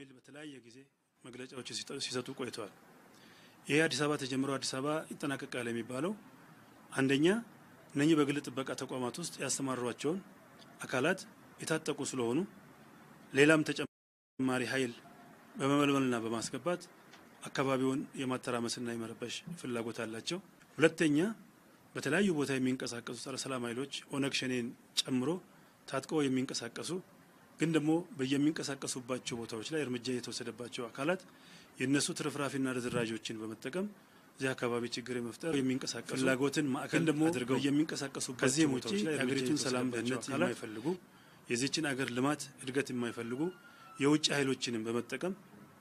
ኃይል በተለያየ ጊዜ መግለጫዎች ሲሰጡ ቆይተዋል። ይሄ አዲስ አበባ ተጀምሮ አዲስ አበባ ይጠናቀቃል የሚባለው አንደኛ እነኚህ በግል ጥበቃ ተቋማት ውስጥ ያስተማሯቸውን አካላት የታጠቁ ስለሆኑ ሌላም ተጨማሪ ኃይል በመመልመልና በማስገባት አካባቢውን የማተራመስና የመረበሽ ፍላጎት አላቸው። ሁለተኛ በተለያዩ ቦታ የሚንቀሳቀሱ ጸረ ሰላም ኃይሎች ኦነግ ሸኔን ጨምሮ ታጥቀው የሚንቀሳቀሱ ግን ደግሞ በየሚንቀሳቀሱባቸው ቦታዎች ላይ እርምጃ የተወሰደባቸው አካላት የእነሱ ትርፍራፊና ርዝራዦችን በመጠቀም እዚህ አካባቢ ችግር የመፍጠር የሚንቀሳቀሱ ፍላጎትን ማዕከል ደግሞ አድርገው የሚንቀሳቀሱባቸው ከዚህም ውጭ የሀገሪቱን ሰላም ደህንነት የማይፈልጉ የዚችን አገር ልማት እድገት የማይፈልጉ የውጭ ኃይሎችንም በመጠቀም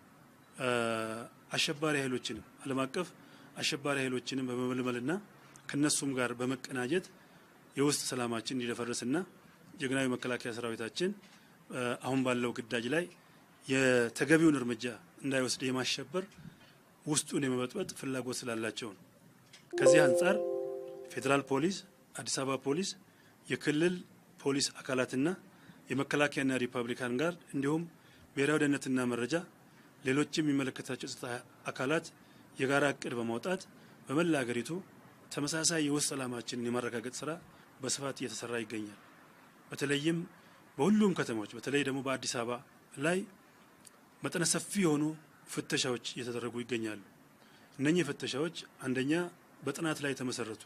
አሸባሪ ኃይሎችንም ዓለም አቀፍ አሸባሪ ኃይሎችንም በመመልመልና ከነሱም ጋር በመቀናጀት የውስጥ ሰላማችን እንዲደፈርስና ጀግናዊ መከላከያ ሰራዊታችን አሁን ባለው ግዳጅ ላይ የተገቢውን እርምጃ እንዳይወስድ የማሸበር ውስጡን የመበጥበጥ ፍላጎት ስላላቸው ነው። ከዚህ አንጻር ፌዴራል ፖሊስ፣ አዲስ አበባ ፖሊስ፣ የክልል ፖሊስ አካላትና የመከላከያና ሪፐብሊካን ጋር እንዲሁም ብሔራዊ ደህንነትና መረጃ ሌሎችም የሚመለከታቸው ጸጥታ አካላት የጋራ እቅድ በማውጣት በመላ ሀገሪቱ ተመሳሳይ የውስጥ ሰላማችንን የማረጋገጥ ስራ በስፋት እየተሰራ ይገኛል። በተለይም በሁሉም ከተሞች በተለይ ደግሞ በአዲስ አበባ ላይ መጠነ ሰፊ የሆኑ ፍተሻዎች እየተደረጉ ይገኛሉ። እነኚህ ፍተሻዎች አንደኛ በጥናት ላይ የተመሰረቱ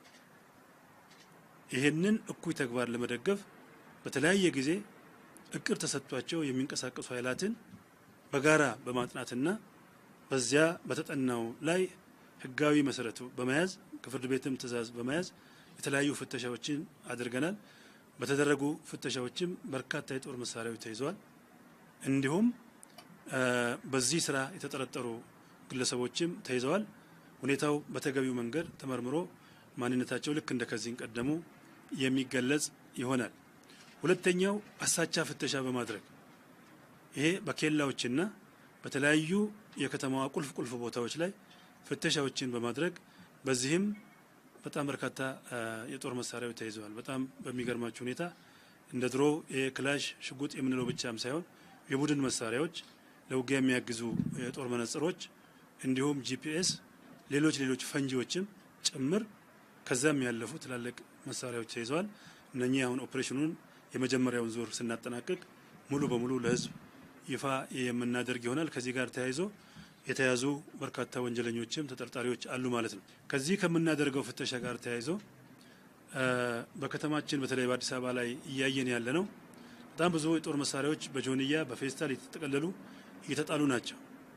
ይህንን እኩይ ተግባር ለመደገፍ በተለያየ ጊዜ እቅድ ተሰጥቷቸው የሚንቀሳቀሱ ኃይላትን በጋራ በማጥናትና በዚያ በተጠናው ላይ ሕጋዊ መሰረቱ በመያዝ ከፍርድ ቤትም ትዕዛዝ በመያዝ የተለያዩ ፍተሻዎችን አድርገናል። በተደረጉ ፍተሻዎችም በርካታ የጦር መሳሪያዎች ተይዘዋል። እንዲሁም በዚህ ስራ የተጠረጠሩ ግለሰቦችም ተይዘዋል። ሁኔታው በተገቢው መንገድ ተመርምሮ ማንነታቸው ልክ እንደ ከዚህ ቀደሙ የሚገለጽ ይሆናል። ሁለተኛው አሳቻ ፍተሻ በማድረግ ይሄ በኬላዎችና በተለያዩ የከተማዋ ቁልፍ ቁልፍ ቦታዎች ላይ ፍተሻዎችን በማድረግ በዚህም በጣም በርካታ የጦር መሳሪያዎች ተይዘዋል። በጣም በሚገርማችሁ ሁኔታ እንደ ድሮ የክላሽ ሽጉጥ የምንለው ብቻም ሳይሆን የቡድን መሳሪያዎች፣ ለውጊያ የሚያግዙ የጦር መነጽሮች፣ እንዲሁም ጂፒኤስ፣ ሌሎች ሌሎች ፈንጂዎችም ጭምር ከዛም ያለፉ ትላልቅ መሳሪያዎች ተይዘዋል። እነኚህ አሁን ኦፕሬሽኑን የመጀመሪያውን ዙር ስናጠናቅቅ ሙሉ በሙሉ ለሕዝብ ይፋ የምናደርግ ይሆናል። ከዚህ ጋር ተያይዞ የተያዙ በርካታ ወንጀለኞችም ተጠርጣሪዎች አሉ ማለት ነው። ከዚህ ከምናደርገው ፍተሻ ጋር ተያይዞ በከተማችን በተለይ በአዲስ አበባ ላይ እያየን ያለ ነው። በጣም ብዙ የጦር መሳሪያዎች በጆንያ በፌስታል የተጠቀለሉ እየተጣሉ ናቸው።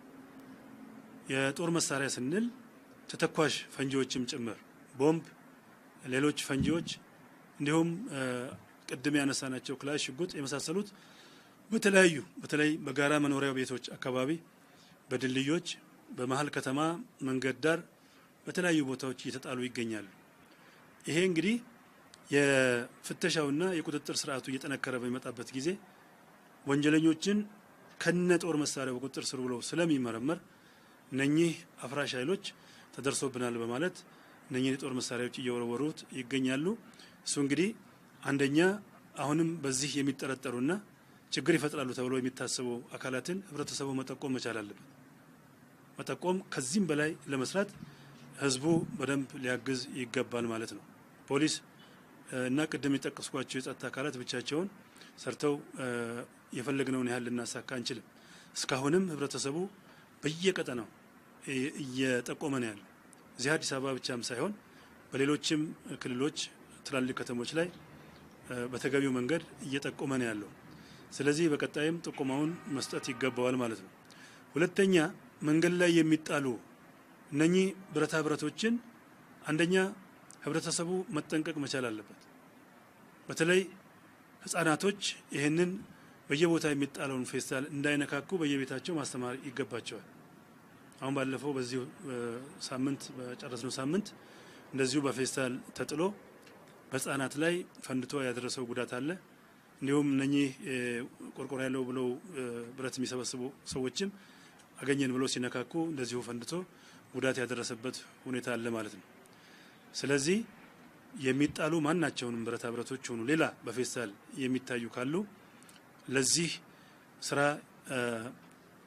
የጦር መሳሪያ ስንል ተተኳሽ ፈንጂዎችም ጭምር ቦምብ፣ ሌሎች ፈንጂዎች እንዲሁም ቅድም ያነሳናቸው ክላሽ፣ ሽጉጥ የመሳሰሉት በተለያዩ በተለይ በጋራ መኖሪያ ቤቶች አካባቢ በድልድዮች በመሀል ከተማ መንገድ ዳር በተለያዩ ቦታዎች እየተጣሉ ይገኛሉ። ይሄ እንግዲህ የፍተሻውና የቁጥጥር ስርዓቱ እየጠነከረ በሚመጣበት ጊዜ ወንጀለኞችን ከነ ጦር መሳሪያው በቁጥጥር ስር ብለው ስለሚመረመር እነኚህ አፍራሽ ኃይሎች ተደርሶብናል በማለት እነኚህን የጦር መሳሪያዎች እየወረወሩት ይገኛሉ። እሱ እንግዲህ አንደኛ አሁንም በዚህ የሚጠረጠሩና ችግር ይፈጥራሉ ተብሎ የሚታሰቡ አካላትን ህብረተሰቡ መጠቆም መቻል አለበት። መጠቆም ከዚህም በላይ ለመስራት ህዝቡ በደንብ ሊያግዝ ይገባል ማለት ነው። ፖሊስ እና ቅድም የጠቀስኳቸው የጸጥታ አካላት ብቻቸውን ሰርተው የፈለግነውን ያህል ልናሳካ አንችልም። እስካሁንም ህብረተሰቡ በየቀጠናው እየጠቆመ ነው ያለው። እዚህ አዲስ አበባ ብቻም ሳይሆን በሌሎችም ክልሎች ትላልቅ ከተሞች ላይ በተገቢው መንገድ እየጠቆመ ነው ያለው። ስለዚህ በቀጣይም ጥቆማውን መስጠት ይገባዋል ማለት ነው። ሁለተኛ መንገድ ላይ የሚጣሉ እነኚህ ብረታ ብረቶችን አንደኛ ህብረተሰቡ መጠንቀቅ መቻል አለበት። በተለይ ህጻናቶች ይህንን በየቦታ የሚጣለውን ፌስታል እንዳይነካኩ በየቤታቸው ማስተማር ይገባቸዋል። አሁን ባለፈው በዚሁ ሳምንት በጨረስነው ሳምንት እንደዚሁ በፌስታል ተጥሎ በህጻናት ላይ ፈንድቶ ያደረሰው ጉዳት አለ። እንዲሁም እነኚህ ቆርቆሮ ያለው ብለው ብረት የሚሰበስቡ ሰዎችም አገኘን ብለው ሲነካኩ እንደዚሁ ፈንድቶ ጉዳት ያደረሰበት ሁኔታ አለ ማለት ነው። ስለዚህ የሚጣሉ ማናቸውንም ብረታ ብረቶች ሆኑ ሌላ በፌስታል የሚታዩ ካሉ ለዚህ ስራ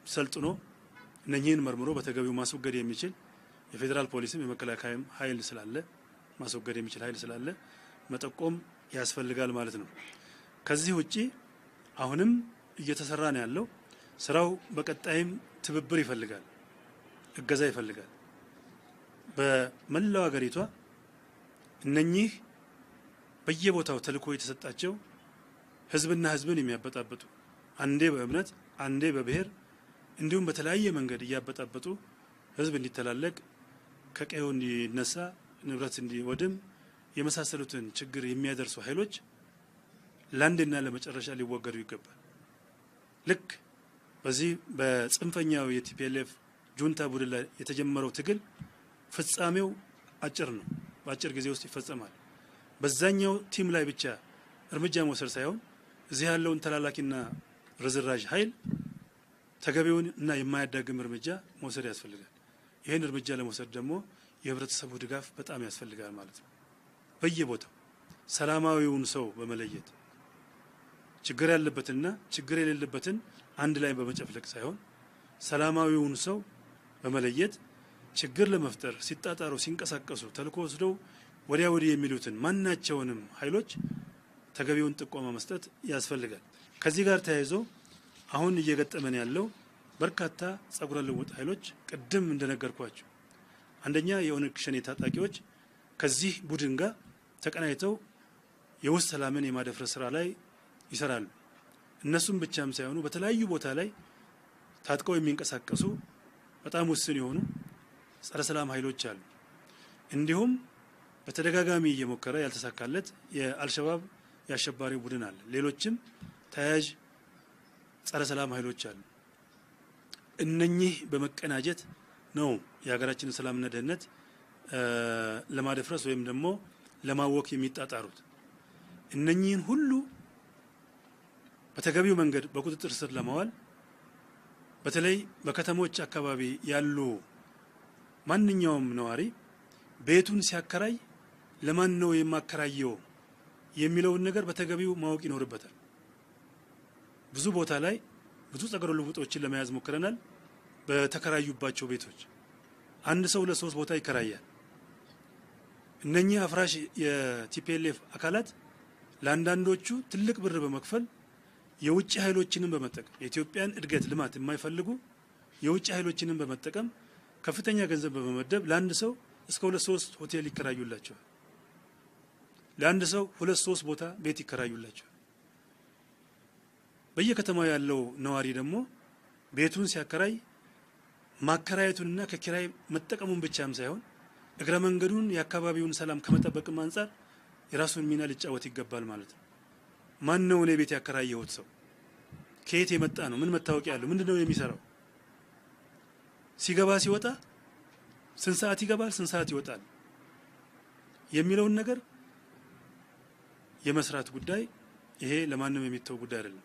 ሰልጥኖ እነኚህን መርምሮ በተገቢው ማስወገድ የሚችል የፌዴራል ፖሊስም የመከላከያም ኃይል ስላለ ማስወገድ የሚችል ኃይል ስላለ መጠቆም ያስፈልጋል ማለት ነው። ከዚህ ውጪ አሁንም እየተሰራ ነው ያለው ስራው በቀጣይም ትብብር ይፈልጋል፣ እገዛ ይፈልጋል። በመላው ሀገሪቷ እነኚህ በየቦታው ተልዕኮ የተሰጣቸው ህዝብና ህዝብን የሚያበጣብጡ አንዴ በእምነት አንዴ በብሔር እንዲሁም በተለያየ መንገድ እያበጣበጡ ህዝብ እንዲተላለቅ ከቀዬው እንዲነሳ ንብረት እንዲወድም የመሳሰሉትን ችግር የሚያደርሱ ኃይሎች ለአንድና ለመጨረሻ ሊወገዱ ይገባል። ልክ በዚህ በጽንፈኛው የቲፒኤልኤፍ ጁንታ ቡድን ላይ የተጀመረው ትግል ፍጻሜው አጭር ነው፣ በአጭር ጊዜ ውስጥ ይፈጸማል። በዛኛው ቲም ላይ ብቻ እርምጃ መውሰድ ሳይሆን እዚህ ያለውን ተላላኪና ርዝራዥ ኃይል ተገቢውን እና የማያዳግም እርምጃ መውሰድ ያስፈልጋል። ይህን እርምጃ ለመውሰድ ደግሞ የህብረተሰቡ ድጋፍ በጣም ያስፈልጋል ማለት ነው። በየቦታው ሰላማዊውን ሰው በመለየት ችግር ያለበትንና ችግር የሌለበትን አንድ ላይ በመጨፍለቅ ሳይሆን ሰላማዊውን ሰው በመለየት ችግር ለመፍጠር ሲጣጣሩ ሲንቀሳቀሱ ተልዕኮ ወስደው ወዲያ ወዲህ የሚሉትን ማናቸውንም ኃይሎች ተገቢውን ጥቆማ መስጠት ያስፈልጋል። ከዚህ ጋር ተያይዞ አሁን እየገጠመን ያለው በርካታ ጸጉረ ልውጥ ኃይሎች ቅድም እንደነገርኳቸው አንደኛ የኦነግ ሸኔ ታጣቂዎች ከዚህ ቡድን ጋር ተቀናይተው የውስጥ ሰላምን የማደፍረስ ስራ ላይ ይሰራሉ። እነሱም ብቻም ሳይሆኑ በተለያዩ ቦታ ላይ ታጥቀው የሚንቀሳቀሱ በጣም ውስን የሆኑ ጸረ ሰላም ኃይሎች አሉ። እንዲሁም በተደጋጋሚ እየሞከረ ያልተሳካለት የአልሸባብ የአሸባሪው ቡድን አለ። ሌሎችም ተያያዥ ጸረ ሰላም ኃይሎች አሉ። እነኚህ በመቀናጀት ነው የሀገራችንን ሰላምና ደህንነት ለማደፍረስ ወይም ደግሞ ለማወክ የሚጣጣሩት። እነኚህን ሁሉ በተገቢው መንገድ በቁጥጥር ስር ለማዋል በተለይ በከተሞች አካባቢ ያሉ ማንኛውም ነዋሪ ቤቱን ሲያከራይ ለማን ነው የማከራየው የሚለውን ነገር በተገቢው ማወቅ ይኖርበታል። ብዙ ቦታ ላይ ብዙ ጸጉረ ልውጦችን ለመያዝ ሞክረናል። በተከራዩባቸው ቤቶች አንድ ሰው ለሶስት ቦታ ይከራያል። እነኚህ አፍራሽ የቲፒኤልኤፍ አካላት ለአንዳንዶቹ ትልቅ ብር በመክፈል የውጭ ኃይሎችንም በመጠቀም የኢትዮጵያን እድገት ልማት የማይፈልጉ የውጭ ኃይሎችንም በመጠቀም ከፍተኛ ገንዘብ በመመደብ ለአንድ ሰው እስከ ሁለት ሶስት ሆቴል ይከራዩላቸዋል። ለአንድ ሰው ሁለት ሶስት ቦታ ቤት ይከራዩላቸዋል። በየከተማው ያለው ነዋሪ ደግሞ ቤቱን ሲያከራይ ማከራየቱንና ከኪራይ መጠቀሙን ብቻም ሳይሆን እግረ መንገዱን የአካባቢውን ሰላም ከመጠበቅም አንጻር የራሱን ሚና ሊጫወት ይገባል ማለት ነው። ማን ነው እኔ ቤት ያከራየሁት ሰው? ከየት የመጣ ነው? ምን መታወቂያ ያለው? ምንድን ነው የሚሰራው? ሲገባ ሲወጣ ስንት ሰዓት ይገባል፣ ስንት ሰዓት ይወጣል የሚለውን ነገር የመስራት ጉዳይ ይሄ ለማንም የሚተው ጉዳይ አይደለም።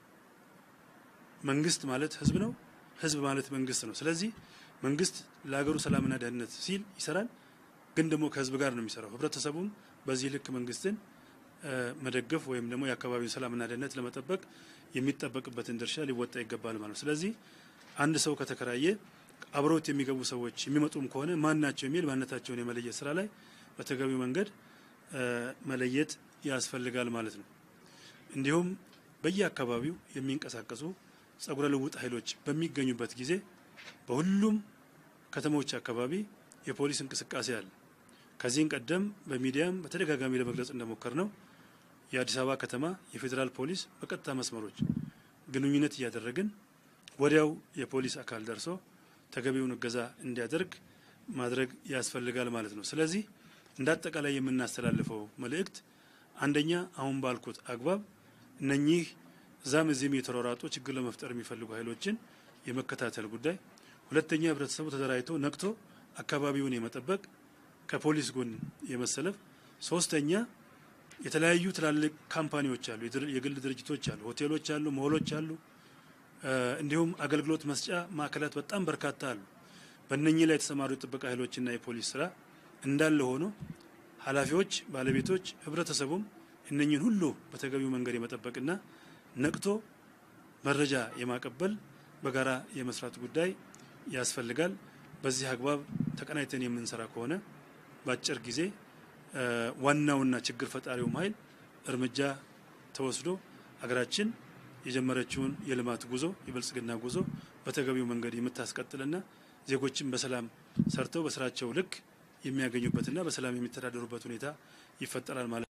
መንግስት ማለት ህዝብ ነው። ህዝብ ማለት መንግስት ነው። ስለዚህ መንግስት ለሀገሩ ሰላምና ደህንነት ሲል ይሰራል፣ ግን ደግሞ ከህዝብ ጋር ነው የሚሰራው። ህብረተሰቡም በዚህ ልክ መንግስትን መደገፍ ወይም ደግሞ የአካባቢውን ሰላምና ደህንነት ለመጠበቅ የሚጠበቅበትን ድርሻ ሊወጣ ይገባል ማለት ነው። ስለዚህ አንድ ሰው ከተከራየ አብረውት የሚገቡ ሰዎች የሚመጡም ከሆነ ማን ናቸው የሚል ማንነታቸውን የመለየት ስራ ላይ በተገቢው መንገድ መለየት ያስፈልጋል ማለት ነው። እንዲሁም በየአካባቢው የሚንቀሳቀሱ ጸጉረ ልውጥ ኃይሎች በሚገኙበት ጊዜ በሁሉም ከተሞች አካባቢ የፖሊስ እንቅስቃሴ አለ። ከዚህም ቀደም በሚዲያም በተደጋጋሚ ለመግለጽ እንደሞከር ነው የአዲስ አበባ ከተማ የፌዴራል ፖሊስ በቀጥታ መስመሮች ግንኙነት እያደረግን ወዲያው የፖሊስ አካል ደርሶ ተገቢውን እገዛ እንዲያደርግ ማድረግ ያስፈልጋል ማለት ነው። ስለዚህ እንደ አጠቃላይ የምናስተላልፈው መልእክት አንደኛ አሁን ባልኩት አግባብ እነኚህ እዛም እዚህም የተሯሯጡ ችግር ለመፍጠር የሚፈልጉ ኃይሎችን የመከታተል ጉዳይ፣ ሁለተኛ ህብረተሰቡ ተደራጅቶ ነቅቶ አካባቢውን የመጠበቅ ከፖሊስ ጎን የመሰለፍ፣ ሶስተኛ የተለያዩ ትላልቅ ካምፓኒዎች አሉ፣ የግል ድርጅቶች አሉ፣ ሆቴሎች አሉ፣ ሞሎች አሉ፣ እንዲሁም አገልግሎት መስጫ ማዕከላት በጣም በርካታ አሉ። በእነኚህ ላይ የተሰማሩ የጥበቃ ኃይሎችና የፖሊስ ስራ እንዳለ ሆኖ ኃላፊዎች፣ ባለቤቶች፣ ህብረተሰቡም እነኚህን ሁሉ በተገቢው መንገድ የመጠበቅና ነቅቶ መረጃ የማቀበል በጋራ የመስራት ጉዳይ ያስፈልጋል። በዚህ አግባብ ተቀናይተን የምንሰራ ከሆነ በአጭር ጊዜ ዋናውና ችግር ፈጣሪውም ኃይል እርምጃ ተወስዶ ሀገራችን የጀመረችውን የልማት ጉዞ የብልጽግና ጉዞ በተገቢው መንገድ የምታስቀጥልና ዜጎችን በሰላም ሰርተው በስራቸው ልክ የሚያገኙበትና በሰላም የሚተዳደሩበት ሁኔታ ይፈጠራል ማለት